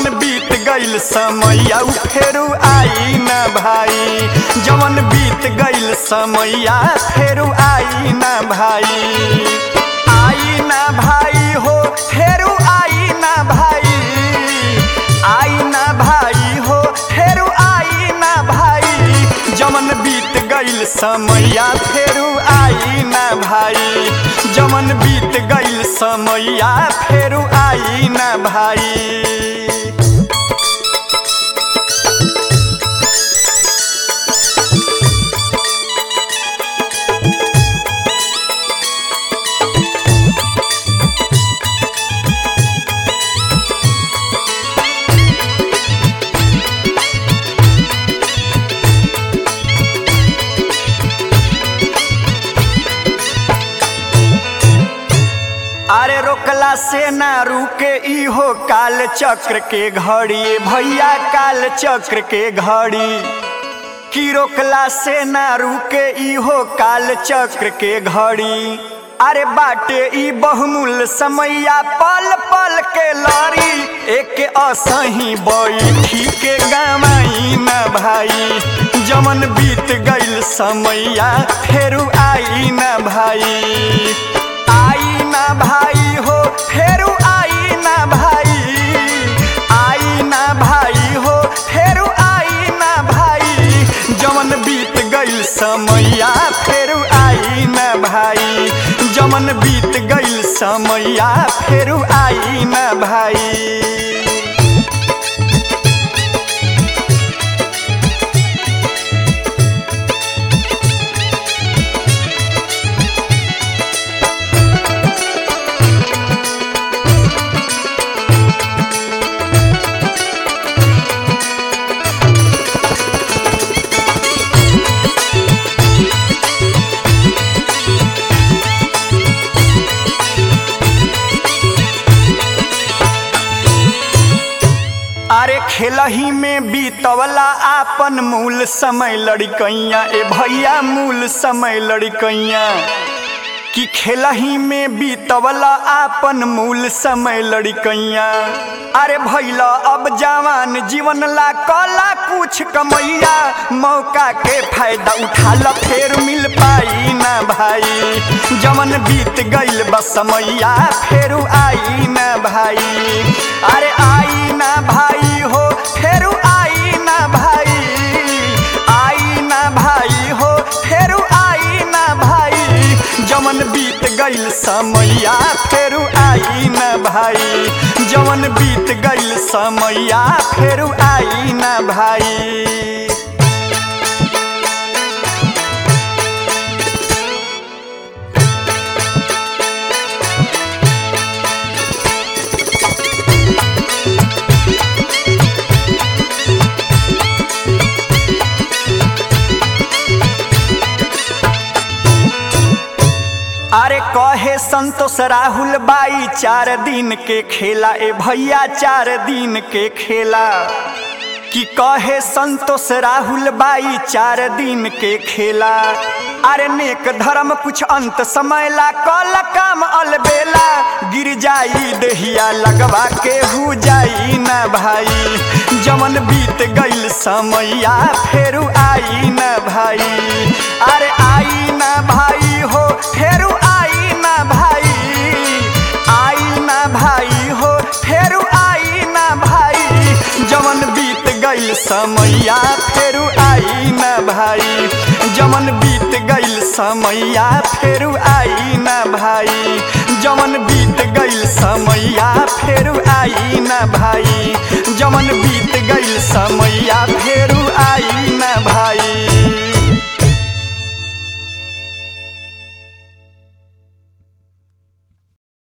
बीत गईल समैया उ फेरू आई ना भाई जवन बीत गईल समैया फेरू आई ना भाई आई ना भाई हो फेरू आई ना भाई आई ना भाई हो फेरू आई ना भाई जमन बीत गईल समैया फेरू आई ना भाई जमन बीत गईल समैया फेरू आई ना भाई अरे रोकला से ना रुके इहो काल चक्र के घड़ी भैया काल चक्र के घड़ी की रोकला से ना रुके इहो काल चक्र के घड़ी अरे बाटे ई बहुमूल्य समैया पल पल के लड़ी एक असही बैठी के गवाई ना भाई जमन बीत गईल समैया फेरू आई ना भाई आई ना भाई हो फेरू आई ना भाई आई ना भाई हो फेरू आई ना भाई जमन बीत गईल समैया फेरू आई ना भाई जमन बीत गईल समैया फेरू आई ना भाई अरे खेलही में बीतवला आपन मूल समय लड़कैया ए भैया मूल समय लड़कैया कि खेलही में बीतवला आपन मूल समय लड़कैया अरे भैला अब जवान जीवन ला कला कुछ कमैया मौका के फायदा उठा ल फेर मिल पाई ना भाई जवन बीत गईल बसमैया फेरू आई ना भाई अरे आई ना भाई हो फेरू आई ना भाई आई ना भाई हो फेरू आई ना भाई जवन बीत गईल समैया फेरू आई ना भाई जवन बीत गईल समैया फेरू आई ना भाई अरे कहे संतोष राहुल बाई चार दिन के खेला ए भैया चार दिन के खेला कि कहे संतोष राहुल बाई चार दिन के खेला अरे नेक धर्म कुछ अंत समय ला कल काम अलबेला गिर जाई दहिया लगवा के हु जाई ना भाई जमन बीत गईल समैया फेरू आई ना भाई अरे आई ना भाई हो फेरू आई ना भाई आई ना भाई हो फेरू आई ना भाई जमन बीत गईल समैया फेरू आई ना भाई जमन बीत गईल समैया फेरू आई ना भाई जमन बीत गईल समैया फेरू आई ना भाई जमन बीत गईल समैया